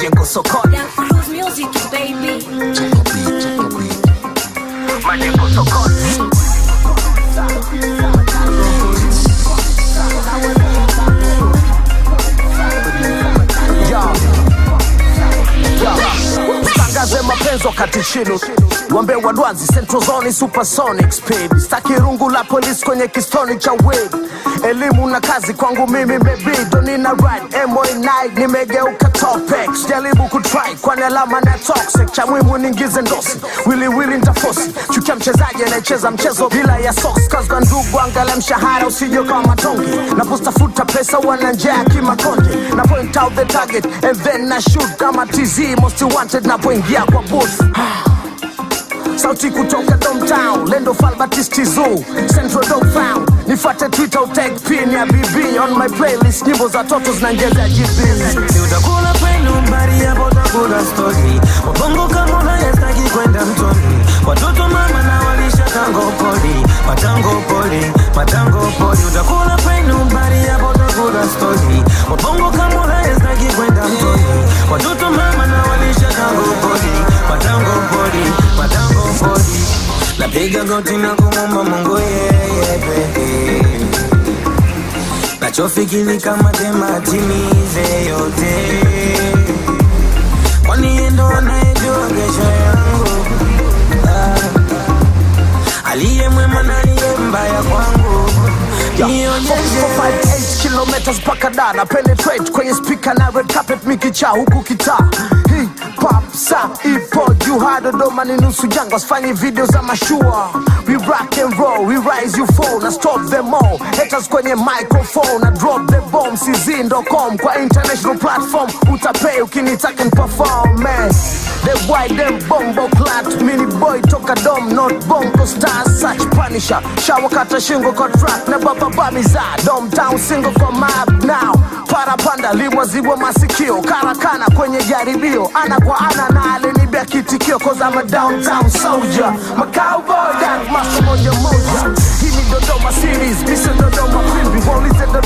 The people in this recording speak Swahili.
majengo sokoni Young Cruise Music, baby. majengo sokoni Yo. Yo. Tangaze mapenzi wakati chini wambe wadwanzi Central Zone Supersonic Speed staki rungu la polisi kwenye kistoni cha weed elimu na kazi kwangu mimi mebido nina ride mo9 nimegeuka topex jaribu kutry kwani alama na toxic cha mwimu ningize ndosi wiliwili ntafosi chukia mchezaji anayecheza mchezo bila ya socks kazga ndugu angala mshahara usije kama matonge napostafuta pesa wana njaa kimakonde na point out the target and then na shoot kama tz most wanted napoingia kwa booth sauti kutoka domtown lendo falbatisti zoo central dog found nifate twitter utag pin ya bb on my playlist nyimbo za toto zinaongeza gb Si utakula kwenu mbali hapo utakula stori Wabongo kama unayestaki kwenda mtoni Watoto mama na walisha tango poli Matango poli, matango poli Utakula kwenu mbali hapo utakula stori Wabongo kama unayestaki kwenda mtoni Watoto mama na walisha tango poli Matango poli, matango poli Napiga goti na kumomba Mungu yeye pekee nachofikiri kama tema timize yote, kwani yeye ndo anayejua kesho yangu. Ah, aliye mwema na aliye mbaya kwangu, nionyeshe 458 kilometers mpaka da na penetrate kwenye speaker na red carpet mikicha huku kitaa hii pop sa ipo juu ha dodoma ni nusu jangwa sifanyi video za mashua we rock and roll we rise you fall na stop them all haters kwenye microphone na drop the bomb cz.com kwa international platform utapay ukinitaka perform man the white them bombo clat mini boy toka dom not bongo star such punisher shawakata shingo kwa track na baba bamiza dom town single kwa map now parapanda limwazibwa masikio karakana kwenye jaribio ana kwa ana na alinibia kitikio cause I'm a downtown soldier my cowboy that master moja moja hii ni dodoma series misi dodoma pimbi waulize dodoma